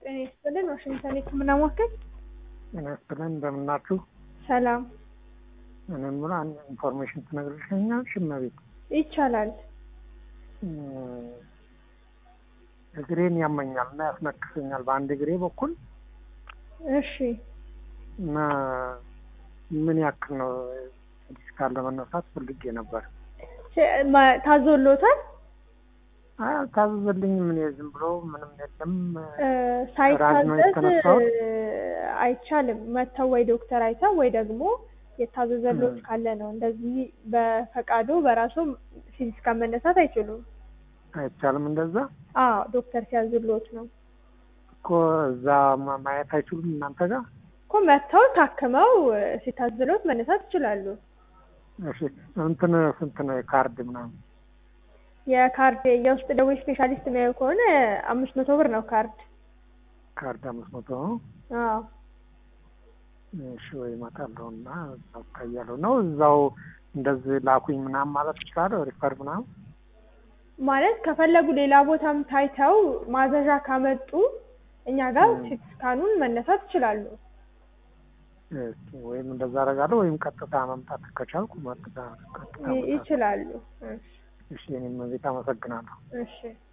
ጤና ይስጥልን። ዋሽንግተን የህክምና ማዕከል ጤና ይስጥልን እንደምናችሁ። ሰላም እኔ የምለው አንድ ኢንፎርሜሽን ትነግርልኛለሽ? እመቤት ይቻላል። እግሬን ያመኛል እና ያስነክሰኛል በአንድ እግሬ በኩል እሺ እና ምን ያክል ነው ዲስካል ለመነሳት ፈልጌ ነበር። ማ- ታዞሎታል? አይ አልታዘዘልኝም። እኔ ዝም ብሎ ምንም የለም እ፣ ራጅ ነው ሳይታዘዝ የተነሳሁት። እ፣ አይቻልም። መጥተው ወይ ዶክተር አይተው ወይ ደግሞ የታዘዘሎት እ። ካለ ነው። እንደዚህ በፈቃዶ በራሱ ፊዚካል መነሳት አይችሉም። አይቻልም። እንደዛ አዎ ዶክተር ሲያዝሎት ነው እኮ እዛ ማ- ማየት አይችሉም እናንተ ጋር። እኮ መጥተው ታክመው እ፣ ሲታዝሎት መነሳት ይችላሉ። እሺ እንትን ስንት ነው የካርድ ምናምን? የካርድ የውስጥ ደዌ ስፔሻሊስት የሚያዩ ከሆነ አምስት መቶ ብር ነው ካርድ። ካርድ አምስት መቶ ነው። አዎ እሺ ወይ እመጣለሁ እና እዛው እታያለሁ ነው እዛው እንደዚህ ላኩኝ ምናምን ማለት ይችላለሁ። ሪፈር ምናምን ማለት ከፈለጉ ሌላ ቦታም ታይተው ማዘዣ ካመጡ እኛ ጋር እ። ሲቲ ስካኑን መነሳት ይችላሉ። እስኪ ወይም እንደዛ አደርጋለሁ ወይም ቀጥታ መምጣት ከቻልኩ ቀጥታ ቀጥታ ይ- መምጣት። ይችላሉ። እሺ እሺ እኔም ቤት አመሰግናለሁ። እሺ